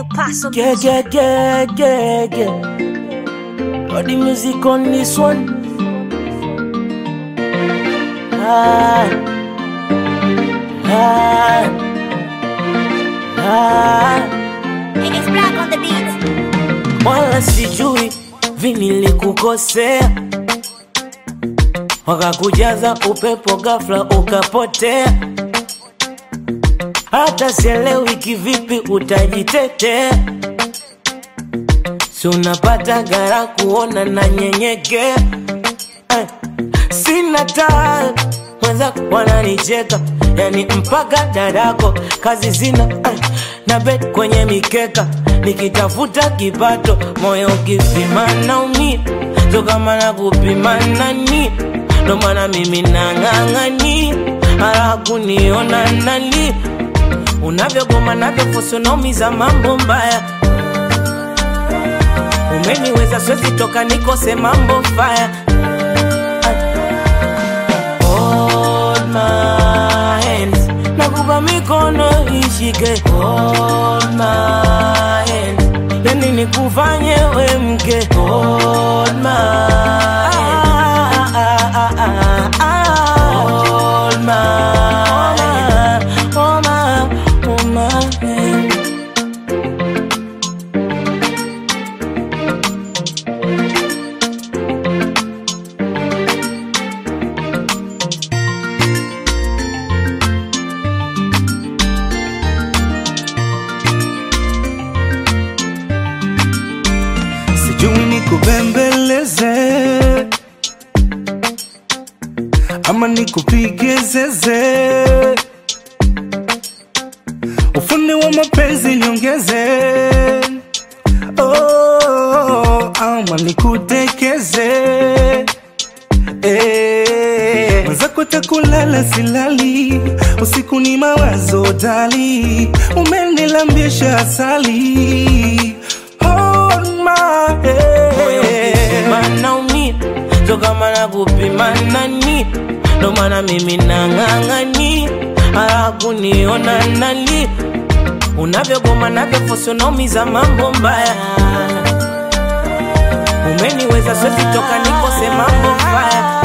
Paso Yeah, yeah, yeah, yeah, yeah. Got the music on this one. Ah, ah, ah. It's black on the beat. Wala sijui vinilikukosea, wakakujaza upepo ghafla ukapotea. Hata sielewi kivipi utajitetea, si unapata gara kuona na nyenyekea eh. Sina taa wenzako wananicheka, yani mpaka dadako kazi zina eh. na bet kwenye mikeka nikitafuta kipato, moyo ukipima naumia, so kama na kupima nani, ndo maana mimi nang'ang'ani hara kuniona nani unavyogoma navyofusunomiza mambo mbaya umeniweza swezi toka nikose mambo faya Hold my hands nakupa mikono ishike Hold my hands yani nikufanye we mke Hold my hands Hold my hands Hold my, hold my hands sijui nikubembeleze ama nikupige zeze, ufundi wa mapenzi niongeze, oh, ama nikutekeze Eh, mwenzako takulala silali, usiku ni mawazo dali, umenilambisha asali Hold my moyo ukipima hand. naumia, so kama na kupima nani, ndo maana mimi nang'ang'ani hara kuniona nani, unavyogoma navyofusunomiza mambo mbaya, umeniweza swezi toka nikose mambo mbaya